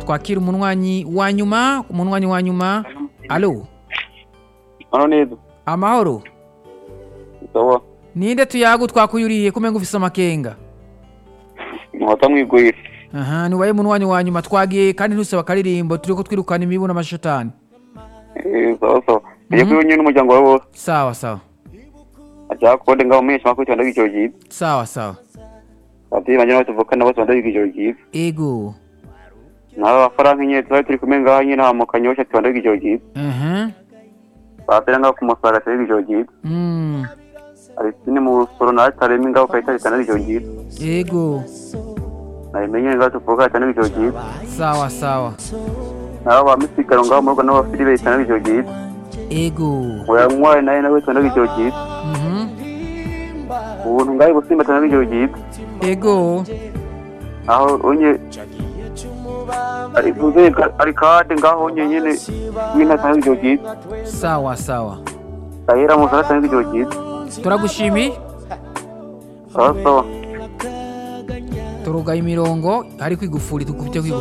twakira umunwanyi wa nyuma umunwanyi wa nyuma alo hano neza amahoro sawa ninde tuyagu twakuyuriye kumenga ufise amakenga muhata mwigwira aha niwaye munwanyi wa nyuma twagiye kandi ntusaba akaririmbo turiko twirukana imibu n'amashitani Eh, sawa sawa iyo kuri nyine n'umuryango wawe wose sawa sawa ashaka kubona ngaho umenyesha makuru cyane ijoro ryiza sawa sawa ababyeyi banjye nabo tuvukana bose bandabiga ijoro ryiza ego nawe abafaransa nyine tuba turi kumwe ngaho nyine hama kanyosha tubandabiga ijoro ryiza aha bapera ngaho ku musaga tubandabiga ijoro ryiza mm arisine mu busoro nawe taremi ngaho kayitare tubandabiga ijoro ryiza ego nabimenye ngaho tuvuga tubandabiga ijoro ryiza sawa sawa nawe ba misigaro ngaho mu rugo n'abafilibe tubandabiga ijoro ryiza ego uyanywaye nawe nawe tubandabiga ijoro ryiza mhm ubuntu ngaho busimba tubandabiga ijoro ryiza ego aho onye ari vuze ari kade ngaho onye nyene nyine tubandabiga ijoro ryiza sawa sawa ahera mu sana tubandabiga ijoro ryiza turagushimiye sawa sawa turugaye imirongo hari kwigufuri tugufite kwigufuri